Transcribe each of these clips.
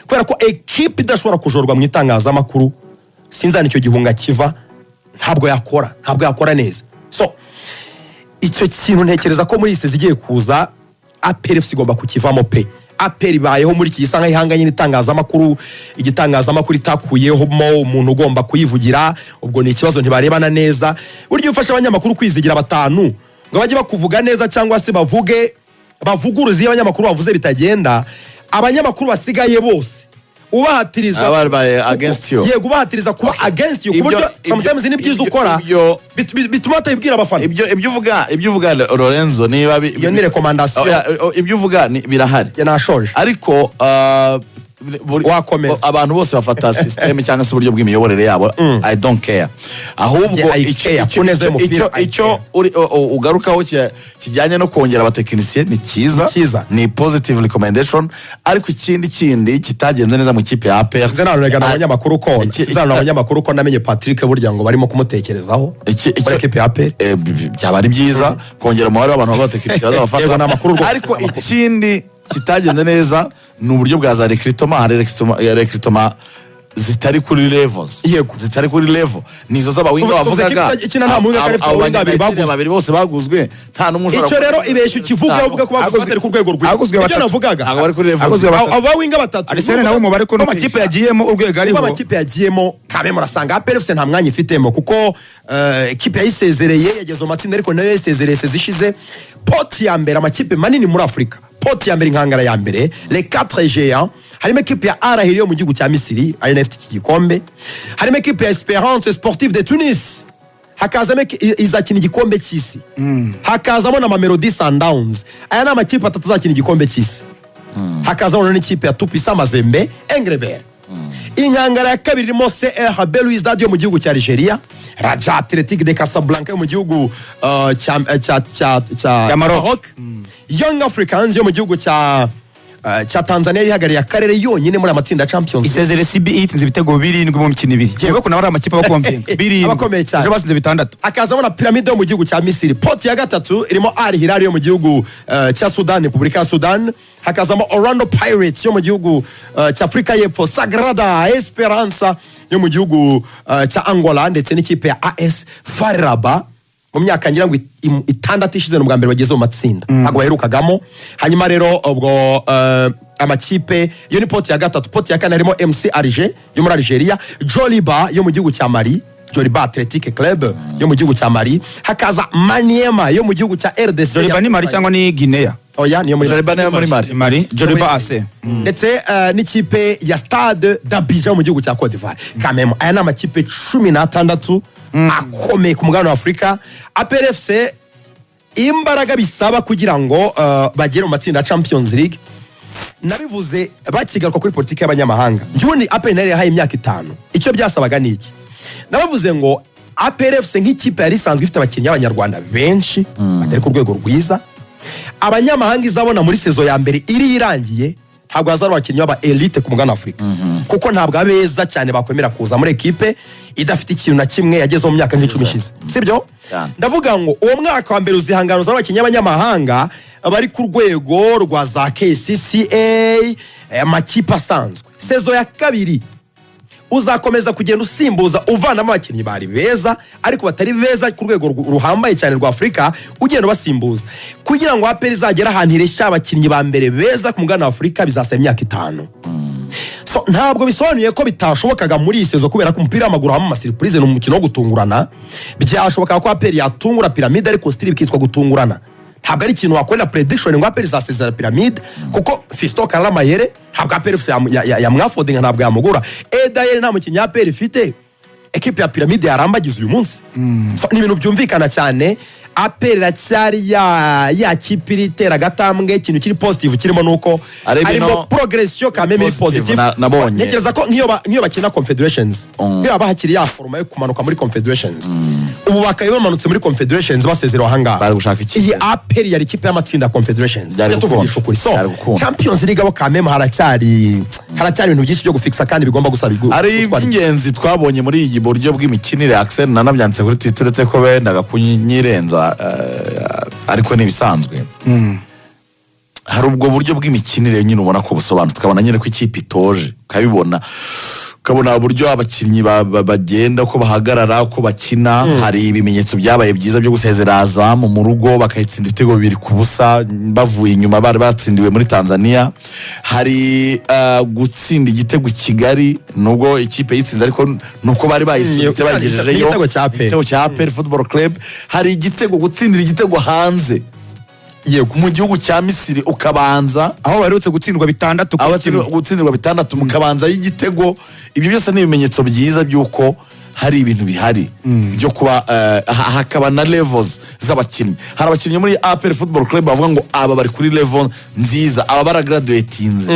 kubera ko ekipe idashobora kujorwa mu itangazamakuru sinzana icyo gihunga kiva ntabwo yakora ntabwo yakora neza so icyo kintu ntekereza ko muri iyi si zigiye kuza aperi igomba kukivamo pe aperi ibayeho muri iki gisa nk'ihanganye n'itangazamakuru igitangazamakuru itakuyemo umuntu ugomba kuyivugira ubwo ni ikibazo ntibarebana neza burya iyo ufashe abanyamakuru kwizigira batanu ngo bajye bakuvuga neza cyangwa se bavuge bavuguruze iyo abanyamakuru bavuze bitagenda abanyamakuru basigaye bose ubahatiriza Aba babaye against you. yego ubahatiriza kuba against you ku Ibyo- buryo ibyo- sometimes n'ibyiza ibyo- ukora ibyo- bit- bit- bituma batayibwira abafana ibyo ibyo uvuga ibyo uvuga lorenzo niba bi- Iyo ni recommendation. Oh, yeah, oh, ibyo uvuga ni- birahari Ya nashoje ariko ah, buri- Wakomeza. o- abantu bose bafata sisiteme cyangwa se uburyo bw'imiyoborere yabo i don't care ahubwo Yeah, I icyo- care. icyo- Kuneza icyo- y'umupira, icyo- I icyo care. uri- o- o- ugarukaho ki- kijyanye no kongera abatekinisiye ni cyiza Ni cyiza. ni positive recommendation ariko ikindi kindi kitagenze neza mu kipe ya APR nze nanurega na Ah, abanyamakuru ko iki- nze nanurega abanyamakuru ko namenye patrick burya ngo barimo kumutekerezaho Iki- iki- muri ekipi ya pe Eh, bi- bi- byaba ari byiza kongera umubare w'abantu babatekinisiye Yego, ni bazabafasha amakuru rwose, ariko ni amakuru. ikindi kitagenze neza ni uburyo bwa za rekritoma hari rekritoma- rekritoma zitari kuri levels Yego. zitari kuri level nizo z'abawinga Tuvuze- tuvuze bavugaga ko ikina nta muwinga kari afite Abo abawinga babiri baguzwe. banyamakuru babiri bose baguzwe nta n'umwe ushobora icyo rero kuvuga- ibeshya ukivuga uvuga ko baguzwe Aguzwe- batari ku rwego rwiza aguzwe ibyo batatu. navugaga ntabwo bari kuri levels Aguzwe batatu. Abo- abo bawinga batatu arisene nawe umubare ko amakipe yagiyemo urwego kuko ariho amakipe yagiyemo kamwe murasanga aperefuse nta mwanya ifitemo kuko eh, ekipe yayisezereye yageze mu matsinda ariko nayo yayisezereye sezi ishize poti ya mbere amakipe manini muri afurika poti ya mbere inkangara ya mbere le 4 géants harimo ekipe ya arahiri yo mu gihugu cya misiri ari nayo ifite iki gikombe harimo ekipe ya esperance sportive de tunis hakazamo eki- i- izakina igikombe cy'isi hakazamo na mamelodi sundowns aya ni amakipe atatu azakina igikombe cy'isi hakazamo rero n'ikipe ya tupisa mazembe engrebere inkangara ya kabiri irimo cr belouizdad yo mu gihugu cya nigeria raja atletic de casablanca yo mu gihugu uh, cya eh, cya- cya- cya- cya Maroc. maroc young africans yo mu gihugu cya eh, cya tanzania yihagarariye akarere yonyine muri amatsinda ya champions isezere cb itsinze ibitego birindwi mu mikino ibiri yewe ko nawe ari amakipe abakomvinga birindwi Abakomeye cyane. ejo batsinze bitandatu hakazamo na piramide yo mu gihugu cya misiri poti ya gatatu irimo ari hilali yo mu gihugu eh, cya sudani repubulika ya sudani hakazamo orlando pirates yo mu gihugu eh, cya afurika y'epfo sagrada esperanza yo mu gihugu eh, cya angola ndetse n'ikipe ya as fariraba mu myaka ngira ngo it- im- itandatu ishize ni ubwa mbere bageze mu matsinda ntabwo baherukagamo hanyuma rero ubwo eh, amakipe yo ni poti ya gatatu poti ya kane harimo mc arige yo muri algeria joliba yo mu gihugu cya mali Joliba Athletic Club yo mu gihugu cya Mali hakaza Maniema yo mu gihugu cya RDC joriba ni mari cyangwa ni guinea Oya niyo muri Joliba niyo muri Mali. mari joriba ase ndetse eh, n'ikipe ya Stade d'Abidjan yo mu gihugu cya Cote d'Ivoire kamemo aya ni amakipe cumi n'atandatu akomeye ku mugabane wa Afurika APRFC imbaraga bisaba kugira ngo eh, bagere mu matsinda ya Champions League nabivuze bakigaruka kuri politiki y'abanyamahanga njyewe aperi nayo yahaye imyaka itanu icyo byasabaga ni iki nabavuze ngo APRFC nk'ikipe yari isanzwe ifite abakinnyi b'abanyarwanda benshi batari ku rwego rwiza abanyamahanga izabona muri sezo ya mbere iri irangiye ntabwo hazaba abakinnyi b'aba elite ku mugabane wa afurika kuko ntabwo abeza cyane bakwemera kuza muri ekipe idafite ikintu na kimwe yagezeho mu myaka nk'icumi ishize sibyo Cyane. ndavuga ngo uwo mwaka wa mbere uzihangano z'abakinnyi b'abanyamahanga bari ku rwego rwa za kcca eh, amakipe asanzwe sezo ya kabiri uzakomeza kugenda usimbuza uvanamo abakinnyi bari beza ariko batari beza ku rwego ru- ruhambaye cyane rwa afurika ugenda ubasimbuza kugira ngo aperi izagere ahantu ireshya abakinnyi ba mbere beza ku mugabane wa afurika bizasaba imyaka itanu so ntabwo bisobanuye ko bitashobokaga muri iyi sezo kubera ko umupira w'amaguru habamo amasiripurize ni umukino wo gutungurana byashobokaga ko aperi yatungura piramide ariko sitiri bikitwa gutungurana ntabwo ari ikintu wakorera prediction ngo aperi izasezera piramide kuko fisto karara mayere ntabwo aperi ifite yam- ya- ya- yamwafodinga ntabwo yamugura edayeri nta mukinnyi aperi ifite ekipe ya piramide yarambagiza uyu munsi So, ni ibintu byumvikana cyane aperi iracyari ya ya kipe iri itera agatambwe ikintu kiri positive kirimo nuko Ari ibintu- harimo progression kameme iri Positive, positive na- nabonye. ntekereza ko nk'iyo ba- nk'iyo bakina confederations Mm. iyo haba hakiri ya foroma yo kumanuka muri confederations ubu bakaba bamanutse muri confederations basezerewe ahangaha Bari gushaka ikipe. iyi aperi yari ikipe y'amatsinda ya confederations Byari Tujya tuvugisha gukunda. ukuri so Byari gukunda. champions league abo kameme haracyari haracyari ibintu byinshi byo gufixa kandi bigomba gusa bigu- hari gutwara igihe. iby'ingenzi twabonye muri iyi buryo bw'imikinire Axel nanabyanditse kuri Twitter uretse ko bendaga kunyirenza eh, ariko ni ibisanzwe hari ubwo buryo bw'imikinire nyine ubona ko busobanutse ukabona nyine ko ikipe itoje ukabibona ukabona uburyo abakinnyi ba- ba- bagenda ko bahagarara ko bakina hari ibimenyetso byabaye byiza byo gusezera azamu mu rugo bakayitsinda ibitego bibiri ku busa bavuye inyuma bari batsindiwe muri tanzania hari ah, gutsinda igitego i kigali nubwo ikipe yitsinze ariko nuko bari bayisunitse Mm, bayigejejeyo igitego cya APR. igitego cya aperi futuboro club hari igitego gutsindira igitego hanze yego mu gihugu cya misiri ukabanza aho baherutse gutsindwa bitandatu ku aho kimwe. batsindirwa- gutsindirwa bitandatu mukabanza y'igitego ibyo byose ni ibimenyetso byiza by'uko hari ibintu bihari byo kuba eh, ha- hakaba na levels z'abakinnyi hari abakinnyi muri apel football club bavuga ngo aba bari kuri level nziza aba baragaraduwetinze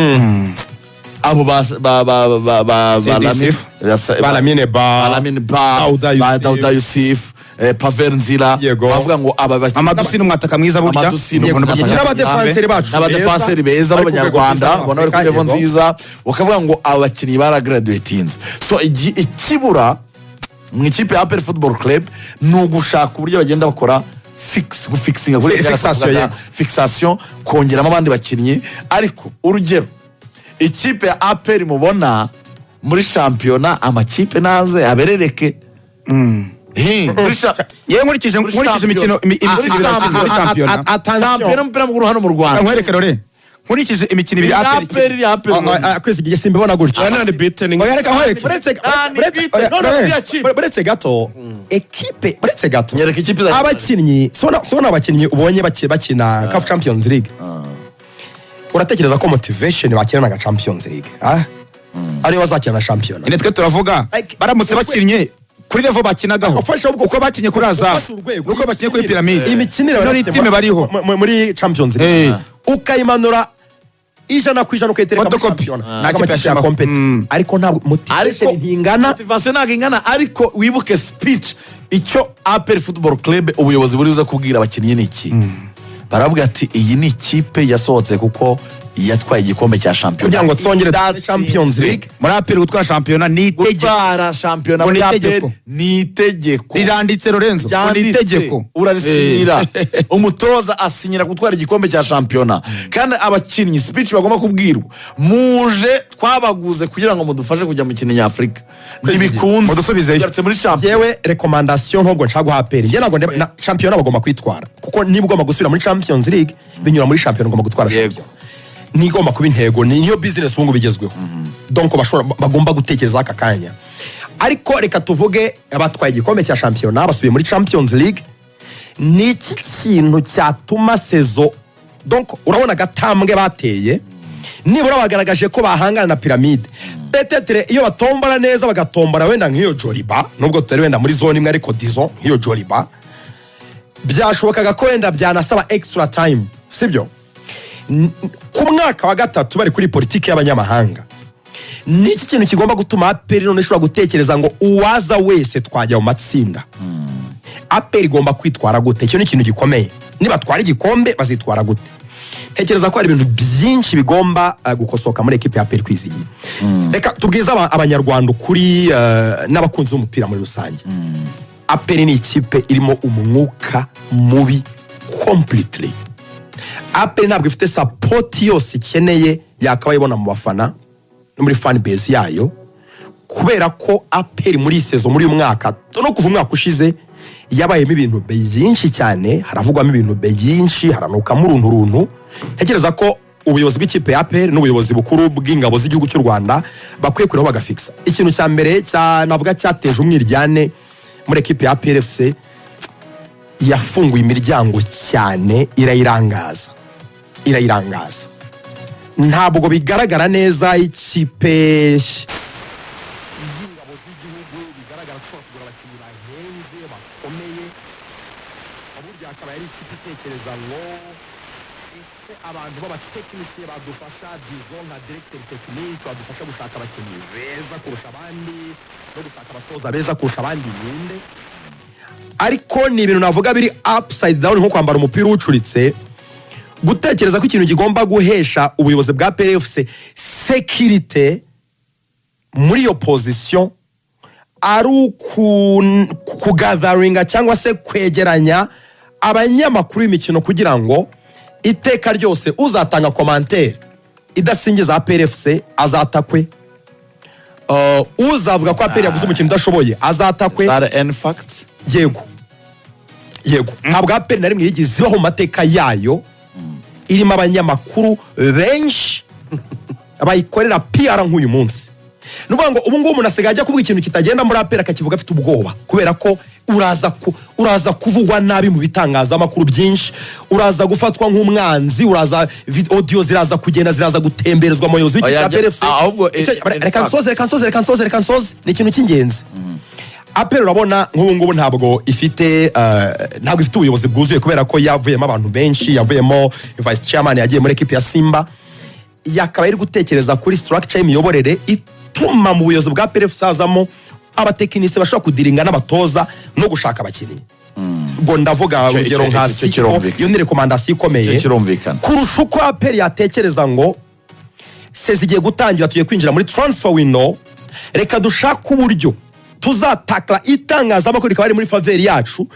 abo ba ba ba ba ba ba Sidi Lamine- Yusuf. Yasa- ba- baramine ba Alamin Ba, Dauda ba- Yusuf. Dauda Yusuf, eh, Pavel Nzira, Yego. bavuga ngo aba bakinnyi- amadusi ni umwataka mwiza burya Amadusi ni Yego, umwataka mwiza. n'abakinnyi n'abadefanseri bacu n'abadefenseri beza bari ku rwego b'abanyarwanda rwiza muri ubona bari ku Afurika, level yego. nziza bakavuga ngo abakinnyi baragaraduwetinze so igi- ikibura mu ikipe ya apel football club ni ugushaka uburyo bagenda bakora fix- gufikisinga kuri Fixation, yego. fixation kongeramo abandi bakinnyi ariko urugero ikipe ya apel mubona muri shampiyona amakipe naze aberereke Hi, muri sha- yewe nkurikije Muri nkurikije imikino imi- Champions. imikino Ah, ibiri yakinwe muri ah, ah, shampiyona ah, ah, Attention. shampiyona y'umupira w'amaguru hano mu rwanda nkwereke rore nkurikije imikino ibiri aperi aperi iri aperi Ah, ah, ah, kwezi igihe simbibona gutya unbeaten oya reka nkwereke Uretse- Ah, ni uretse- bwite. uretse- None uretse- buriya kipe. uretse gato ekipe uretse gato Nyereka ikipe izakina. abakinnyi sibona sibona abakinnyi ubonye baki- bakina CAF champions league uratekereza ko motivation bakinana na champions league ah? ariyo bazakina na shampiyona nyine twe turavuga Like, baramutse ufashe- bakinnye kuri revo bakinagaho Ufashe ubwo- uko bakinnye kuri azamu Ufashe urwego. nuko bakinnye kuri piramide imikinire muri barafite time mu- bariho mu- mu- muri champions Eh. league ukayimanura ijana ku ijana ukayitereka muri Photocopy. shampiyona Ntabwo Ah. Nta kipe amakipe yashaka. yakompeta. Mm. ariko ntabwo motivation ntingana motivasiyo ntabwo ingana ariko wibuke speech icyo aperi futuboro club ubuyobozi buri buze kubwira abakinnyi ni iki baravuga ati iyi ni ikipe yasohotse kuko yatwaye igikombe cya shampiyona kugira ngo twongere Idatsinzwe. champions league muri aperi gutwara shampiyona ni itegeko gutwara shampiyona Ngo ni muri itegeko. aperi ni itegeko riranditse lorenzo ngo ni ryanditse, itegeko urarisinyira umutoza asinyira gutwara igikombe cya shampiyona kandi abakinnyi speech bagomba kubwirwa muje twabaguze kugira ngo mudufashe kujya mu kintu nyafurika ntibikunze Mudusubizeyo. Tugarutse muri shampiyona yewe rekomandasiyo ntabwo nshaka guha aperi njye ntabwo ndeba- na shampiyona bagomba kwitwara kuko niba ugomba gusubira muri champions league binyura muri shampiyona ugomba gutwara Yego. shampiyona nigomba kuba intego niyo business ubu ngubu igezweho donc bashobora ba- bagomba gutekereza aka kanya ariko reka tuvuge abatwaye igikombe cya shampiyona basubiye muri champions league ni iki kintu cyatuma sezo donc urabona agatambwe bateye nibura bagaragaje ko bahangana na piramide petetere iyo batombora neza bagatombora wenda nk'iyo joriba nubwo tutari wenda muri zone imwe ariko dizo nk'iyo joriba byashobokaga ko wenda byanasaba extra time sibyo N- ku mwaka wa gatatu bari kuri politiki y'abanyamahanga ni iki kintu kigomba gutuma aperi none ishobora gutekereza ngo uwaza wese twajya mu matsinda aperi igomba kwitwara gute icyo ni ikintu gikomeye nibatwara igikombe bazitwara gute ntekereza ko hari ibintu byinshi bigomba uh, gukosoka muri ekipe ya aperi kwizigiye reka tubwize aba- abanyarwanda ukuri uh, n'abakunzi b'umupira muri rusange aperi ni ikipe irimo umwuka mubi completely aperi ntabwo ifite sapoti yose ikeneye yakabaye ibona mu bafana no muri fan base yayo kubera ko aperi muri iyi sezo muri uyu mwaka no kuva umwaka ushize yabayemo ibintu byinshi cyane haravugwamo ibintu byinshi haranukamo uruntu runtu ntekereza ko ubuyobozi bw'ikipe ya aperi n'ubuyobozi bukuru bw'ingabo z'igihugu cy'u rwanda bakwiye kuriho bagafikisa ikintu cya mbere cya navuga cyateje umwiryane muri ekipe ya aperi efuse yafunguye imiryango cyane irayirangaza irayirangaza ntabwo bigaragara neza ikipe burya akaba yari ikipe itekereza ngo ese abantu b'abatekinike badufasha dizo nka diregiteri tekinike badufasha gushaka abakinnyi beza kurusha abandi no gushaka abatoza beza kurusha abandi ninde ariko ni ibintu navuga biri upside down nko kwambara umupira uwucuritse gutekereza ko ikintu kigomba guhesha ubuyobozi bwa PFC sekirite muri iyo pozisiyo ari uku- kugatheringa cyangwa se kwegeranya abanyamakuru b'imikino kugira ngo iteka ryose uzatanga komantere idasingiza APRFC azatakwe Uh, uzavuga ko aperi yaguze umukino udashoboye azatakwe rn facts yego yego ntabwo aperi na rimwe yigeze ibaho mu mateka yayo irimo abanyamakuru benshi bayikorera pr nk'uyu munsi ni ukuvuga ngo ubu ngubu umuntu asigaye ajya kuvuga ikintu kitagenda muri aperi akakivuga afite ubwoba kubera ko uraza ku- uraza kuvugwa nabi mu bitangazamakuru byinshi uraza gufatwa nk'umwanzi uraza vi- audio ziraza kugenda ziraza gutemberezwa mu bayobozi Oya, b'ikipe ya jya- PRFC. ahubwo, eh, Icyo- in reka fact. nsoze reka nsoze reka nsoze reka nsoze ni ikintu cy'ingenzi aperi urabona nk'ubu ngubu ntabwo ifite eh, ntabwo ifite ubuyobozi bwuzuye kubera ko yavuyemo abantu benshi yavuyemo vice chairman yagiye muri ekipi ya simba yakaba iri gutekereza kuri structure y'imiyoborere ituma mu buyobozi bwa PRF hazamo abatekinisi bashobora kudiringa n'abatoza no gushaka abakinnyi ngo ndavuga Icyo- urugero icyo- nka icyo- icyo Siko kirumvikana. iyo ni rekomandasiyo ikomeye Icyo kirumvikana. kurusha uko aperi yatekereza ngo se zigiye gutangira tugiye kwinjira muri transfer window reka dushake uburyo tuzatakara itangazamakuru rikaba riri muri faveri yacu